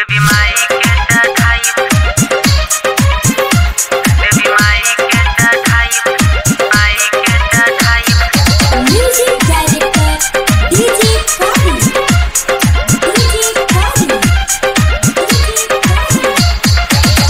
देवी माई के चढ़ाई देवी माई के चढ़ाई माई के चढ़ाई Music director DJ Kavi. DJ Kavi. DJ Kavi.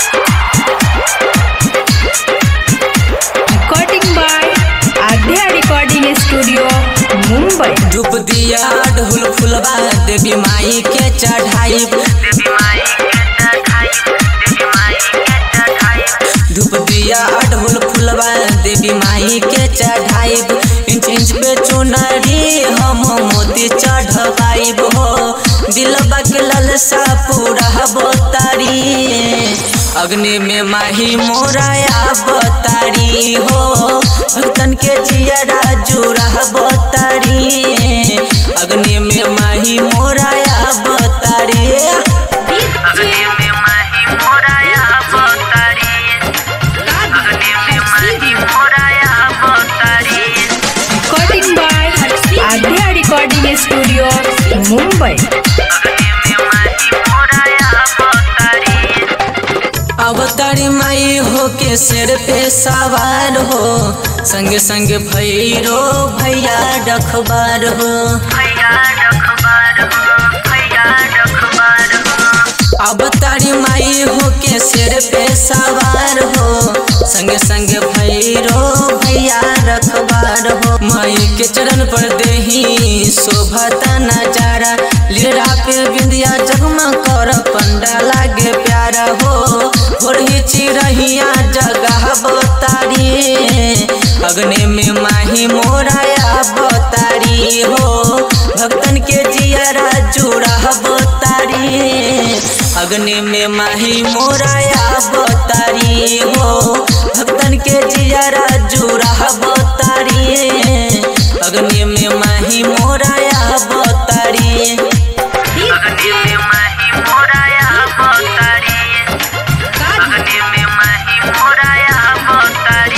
recording by Adya Recording Studio, Mumbai. धूप दिया ढोल फुलवा देवी माई के चढ़ाई देवी माई के चढ़ाई देवी माई के चढ़ाई धूप दिया ढोल फुलवा देवी माई के चढ़ाई इंच इंच पे चुनरी हम मोती चढ़वाइब हो दिलबा के ललसा पूरा बोतारी अग्नि में माही मोराया बोतारी हो भक्तन के जियरा जुड़ा बोतारी अग्नि में माही मोराया बोतारी अग्नि में माही मोराया अवतारी अग्नि में माही मोराया अवतारी Recording by Adya Recording Studio, Mumbai. अग्नि में माही मोराया अवतारी अवतारी माई हो के सिर पे सवार हो संग संग भैरो भैया रखबार हो भैया रखबार हो भैया रखबार हो अवतारी माई हो के सिर पे सवार हो संग संग भैरो भैया रखबार हो माई के चरण पर देही शोभता नजारा लीला पे बिंदिया जगमग कर पंडा लागे प्यारा हो भोरही चिरहिया जगह बतारी अग्नि में माही मोराया बतारी हो भक्तन के जियरा जुड़ा बतारी अग्नि में माही मोराया बतारी हो भक्तन के जियरा जुड़ा बतारी अग्नि में माही मोराया बतारी अग्नि में माही मोराया अवतारी अग्नि में माही मोराया अवतारी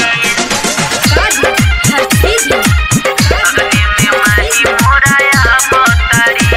अग्नि में माही मोराया अवतारी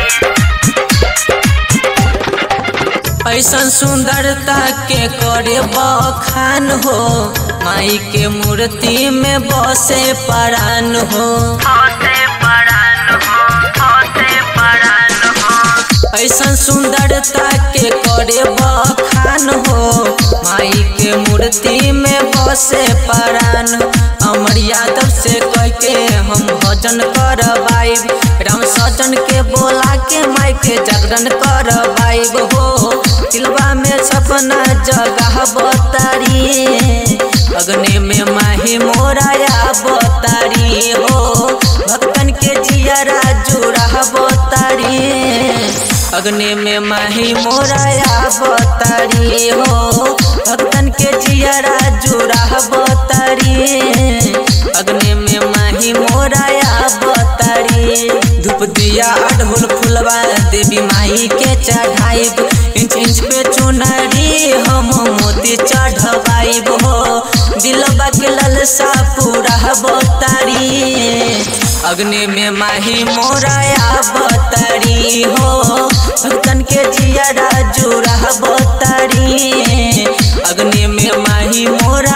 ऐसन सुंदरता के करे बखान हो माई के मूर्ति में बसे परान हो होते परान हो होते परान हो ऐसन सुंदरता के करे बखान हो माई के मूर्ति में बसे परान अमर यादव से कह के हम भजन करवाइब राम सजन के बोला के माई के जागरण करवाइब हो दिलवा में सपना जगह बतारी अग्नि में माही मोराया बतारी हो भक्तन के जियरा जुड़ा बतारी अग्नि में माही मोराया बतारी हो भक्तन के जियरा जुड़ा बतारी अग्नि में माही मोराया बतारी धूप दिया अढ़ोल फुलवा देवी माई के चढ़ाइब इंच इंच पे चुनरी हम मोती चढ़वाइब हो दिलबा के ललसा पूरा बतारी अग्नि में माही मोराया बतारी हो भक्तन के जियरा जुड़ा बतारी अग्नि में माही मोरा